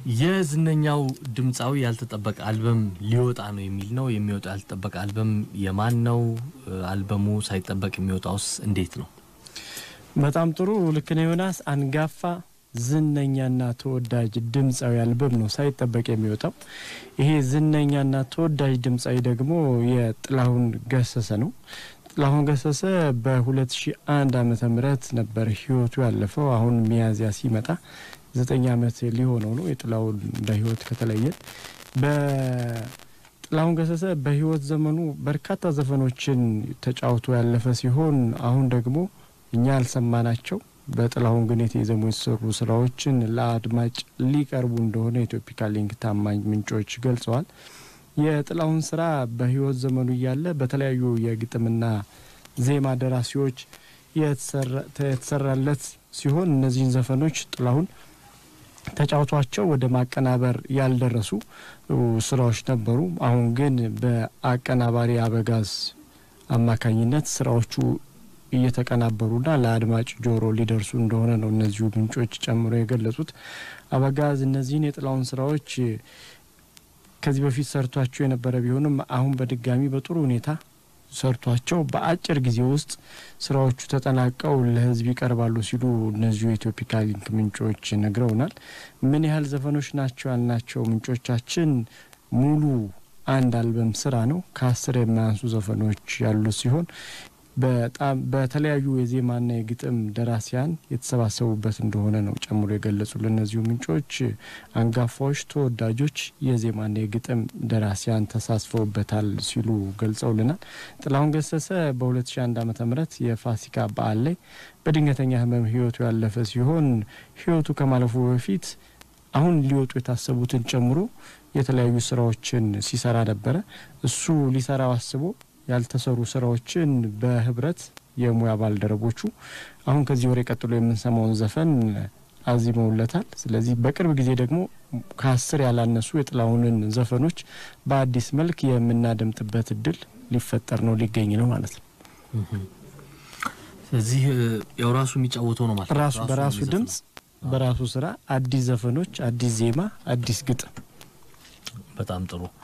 የዝነኛው ድምፃዊ ያልተጠበቀ አልበም ሊወጣ ነው የሚል ነው። የሚወጣ ያልተጠበቀ አልበም የማን ነው? አልበሙ ሳይጠበቅ የሚወጣውስ እንዴት ነው? በጣም ጥሩ ልክ ነው ዮናስ። አንጋፋ ዝነኛና ተወዳጅ ድምፃዊ አልበም ነው ሳይጠበቅ የሚወጣው። ይሄ ዝነኛና ተወዳጅ ድምፃዊ ደግሞ የጥላሁን ገሰሰ ነው። ጥላሁን ገሰሰ በ2001 ዓመተ ምህረት ነበር ህይወቱ ያለፈው። አሁን ሚያዝያ ሲመጣ ዘጠኝ ዓመት ሊሆነው ነው የጥላሁን በህይወት ከተለየን። በጥላሁን ገሰሰ በህይወት ዘመኑ በርካታ ዘፈኖችን ተጫውቶ ያለፈ ሲሆን አሁን ደግሞ እኛ ያልሰማናቸው በጥላሁን ግን የተዘሙ የተሰሩ ስራዎችን ለአድማጭ ሊቀርቡ እንደሆነ የኢትዮፒካ ሊንክ ታማኝ ምንጮች ገልጸዋል። የጥላሁን ስራ በህይወት ዘመኑ እያለ በተለያዩ የግጥምና ዜማ ደራሲዎች የተሰራለት ሲሆን እነዚህን ዘፈኖች ጥላሁን ተጫውቷቸው ወደ ማቀናበር ያልደረሱ ስራዎች ነበሩ። አሁን ግን በአቀናባሪ አበጋዝ አማካኝነት ስራዎቹ እየተቀናበሩና ለአድማጭ ጆሮ ሊደርሱ እንደሆነ ነው እነዚሁ ምንጮች ጨምሮ የገለጹት። አበጋዝ እነዚህን የጥላሁን ስራዎች ከዚህ በፊት ሰርቷቸው የነበረ ቢሆንም አሁን በድጋሚ በጥሩ ሁኔታ ሰርቷቸው በአጭር ጊዜ ውስጥ ስራዎቹ ተጠናቀው ለህዝብ ይቀርባሉ ሲሉ እነዚሁ የኢትዮፒካ ሊንክ ምንጮች ነግረውናል። ምን ያህል ዘፈኖች ናቸው ያልናቸው ምንጮቻችን ሙሉ አንድ አልበም ስራ ነው። ከአስር የማያንሱ ዘፈኖች ያሉት ሲሆን በጣም በተለያዩ የዜማና የግጥም ደራሲያን የተሰባሰቡበት እንደሆነ ነው ጨምሮ የገለጹ ለእነዚሁ ምንጮች። አንጋፋዎች፣ ተወዳጆች የዜማና የግጥም ደራሲያን ተሳትፈውበታል ሲሉ ገልጸውልናል። ጥላሁን ገሰሰ በ2001 ዓ ም የፋሲካ በዓል ላይ በድንገተኛ ህመም ህይወቱ ያለፈ ሲሆን ህይወቱ ከማለፉ በፊት አሁን ሊወጡ የታሰቡትን ጨምሮ የተለያዩ ስራዎችን ሲሰራ ነበረ። እሱ ሊሰራው አስቦ ያልተሰሩ ስራዎችን በህብረት የሙያ ባልደረቦቹ አሁን ከዚህ ወሬ ቀጥሎ የምንሰማውን ዘፈን አዚመውለታል። ስለዚህ በቅርብ ጊዜ ደግሞ ከአስር ያላነሱ የጥላሁንን ዘፈኖች በአዲስ መልክ የምናደምጥበት እድል ሊፈጠር ነው ሊገኝ ነው ማለት ነው። ስለዚህ ያው ራሱ የሚጫወተው ነው ማለት ራሱ በራሱ ድምጽ በራሱ ስራ አዲስ ዘፈኖች፣ አዲስ ዜማ፣ አዲስ ግጥም በጣም ጥሩ